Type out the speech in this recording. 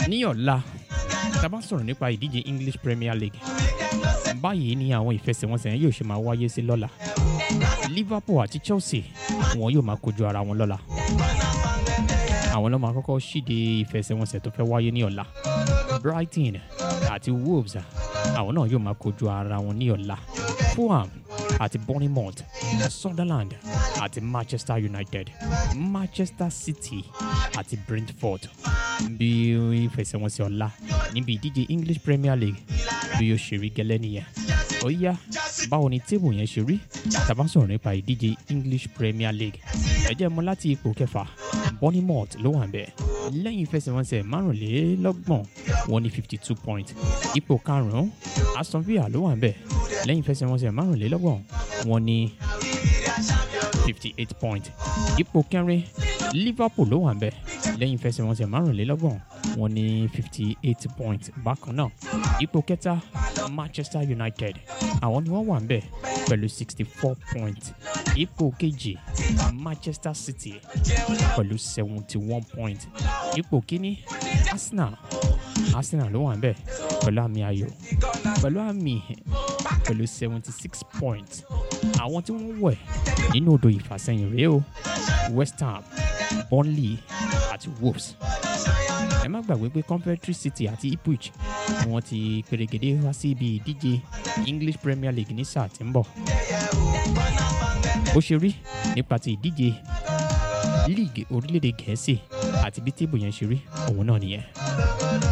ní ọ̀la tá a bá sọ̀rọ̀ nípa ìdíje English Premier League báyìí ni àwọn ìfẹsẹ̀wọnsẹ̀ yẹn yóò ṣe máa wáyé sí lọ́la Liverpool àti Chelsea wọn yóò máa kojú ara wọn lọ́la àwọn ló máa kọ́kọ́ ṣíde ìfẹsẹ̀wọnsẹ̀ tó fẹ́ wáyé ní ọ̀la Brighton àti Wolves àwọn náà yóò máa kojú ara wọn ní ọ̀la Fulham àti Bournemouth Sunderland àti Manchester United Manchester City àti Brentford bí ìfẹsẹ̀wọnsẹ̀ ọ̀la níbi ìdíje English Premier League bí yóò ṣe rí gẹ́lẹ́ nìyẹn ó yá báwo ni tébù yẹn ṣe rí tàbá sọ̀rọ̀ nípa ìdíje English Premier League ẹ jẹ́ mọ̀ láti ipò kẹfà Bournemouth ló wà ń bẹ̀ lẹ́yìn ìfẹsẹ̀wọnsẹ̀ márùnlélọ́gbọ̀n wọ́n ní fifty two point ipò karùn-ún Aston Villa ló wà ń bẹ̀ lẹ́yìn ìfẹsẹ̀wọnsẹ̀ márùnlélọ́gbọ̀n wọ́n ní fifty eight point ipò kẹrin Liverpool ló wà ń bẹ̀ lẹ́yìn ìfẹsẹ̀wọnsẹ̀ márùnlélọ́gbọ̀n wọ́n ní fifty eight point bákan náà ipò kẹta Manchester United àwọn ni wọ́n wà ń bẹ̀ pẹ̀lú sixty four point ipò kejì Manchester City pẹ̀lú seventy one point ipò kíní Arsenal Arsenal ló wà ń bẹ̀ pẹ̀lú àmì ayò pẹ̀lú àmì pẹ̀lú seventy six point àwọn tí wọ́n wẹ̀ nínú odò ìfàsẹ́yìn rèé o West Ham Burnley àti Wolves ẹ má gbàgbé pé Coventry City àti Ipswich ni wọ́n ti pèrègèdè wá sí ibi ìdíje English Premier League ní sáà tí ń bọ̀ bó ṣe rí nípa ti ìdíje league orílẹ̀-èdè Gẹ̀ẹ́sì àti bí tébù yẹn ṣe rí òun náà nìyẹn.